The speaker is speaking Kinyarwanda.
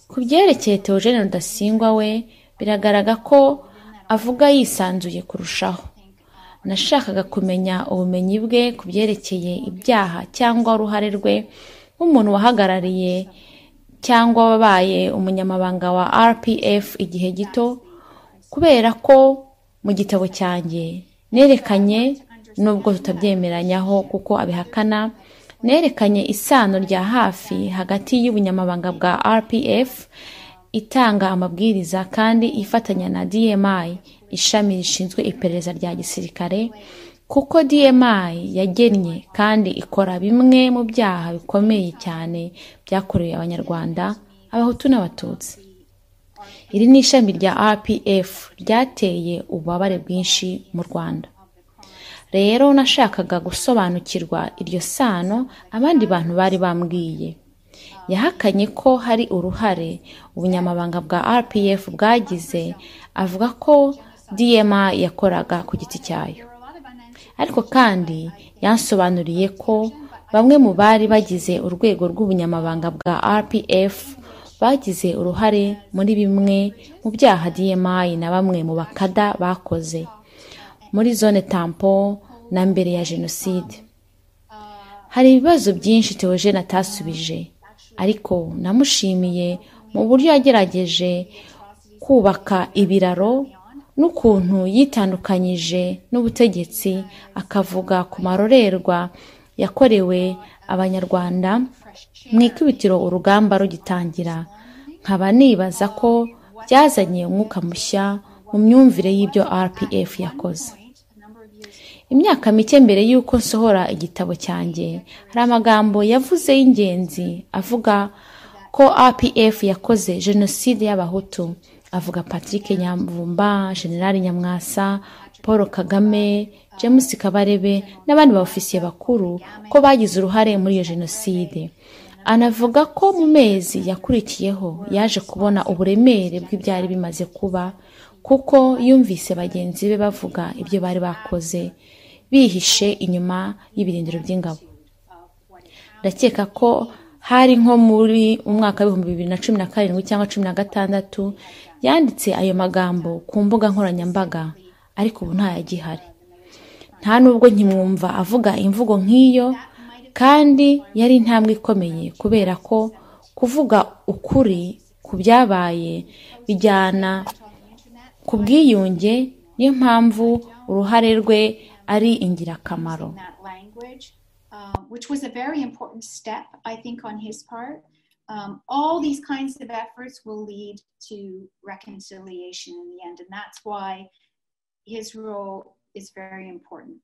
Ku byerekeye Theogene Rudasingwa we biragaragara ko avuga yisanzuye kurushaho “Nashakaga kumenya ubumenyi bwe ku byerekeye ibyaha cyangwa uruhare rwe nk'umuntu wahagarariye cyangwa wabaye Umunyamabanga wa RPF igihe gito kubera ko mu gitabo cyanjye nerekanye nubwo tutabyemeranyaho kuko abihakana nerekanye isano rya hafi hagati y'Ubunyamabanga bwa RPF itanga amabwiriza kandi ifatanya na DMI (ishami rishinzwe iperereza rya gisirikare) kuko DMI yagennye kandi ikora bimwe mu byaha bikomeye cyane byakorewe Abanyarwanda Abahutu n'Abatutsi iri ni ishami rya RPF ryateye ububabare bwinshi mu Rwanda rero nashakaga gusobanukirwa iryo sano abandi bantu bari bambwiye yahakanye ko hari uruhare ubunyamabanga bwa RPF bwagize avuga ko DMI yakoraga ku giti cyayo ariko kandi yansobanuriye ko bamwe mu bari bagize urwego rw'ubunyamabanga bwa RPF bagize uruhare muri bimwe mu byaha DMI na bamwe mu bakada bakoze muri zone tampon na mbere ya Jenoside hari ibibazo byinshi Theogene atasubije ariko namushimiye mu buryo yagerageje kubaka ibiraro n'ukuntu yitandukanyije n'ubutegetsi akavuga ku marorerwa yakorewe Abanyarwanda mu ikubitiro urugamba rugitangira nkaba nibaza ko byazanye umwuka mushya mu myumvire y'ibyo RPF yakoze imyaka mike mbere y'uko nsohora igitabo cyanjye hari amagambo yavuze y'ingenzi avuga ko RPF yakoze jenoside y'abahutu avuga Patrick Nyamvumba General Nyamwasa Paul Kagame James Kabarebe n'abandi baofisiye bakuru ko bagize uruhare muri iyo jenoside anavuga ko mu mezi yakurikiyeho yaje kubona uburemere bw'ibyari bimaze kuba kuko yumvise bagenzi be bavuga ibyo bari bakoze bihishe inyuma y'ibirindiro by'ingabo ndakeka ko hari nko muri umwaka w'ibihumbi bibiri na cumi na karindwi cyangwa cumi na gatandatu yanditse ayo magambo ku mbuga nkoranyambaga ariko ubu ntayagihari nta nubwo nkimwumva avuga imvugo nk'iyo kandi yari intambwe ikomeye kubera ko kuvuga ukuri ku byabaye bijyana ku bwiyunge niyo mpamvu uruhare rwe ari ingirakamaro which was a very important step, I think, on his part. Um, all these kinds of efforts will lead to reconciliation in the end, and that's why his role is very important.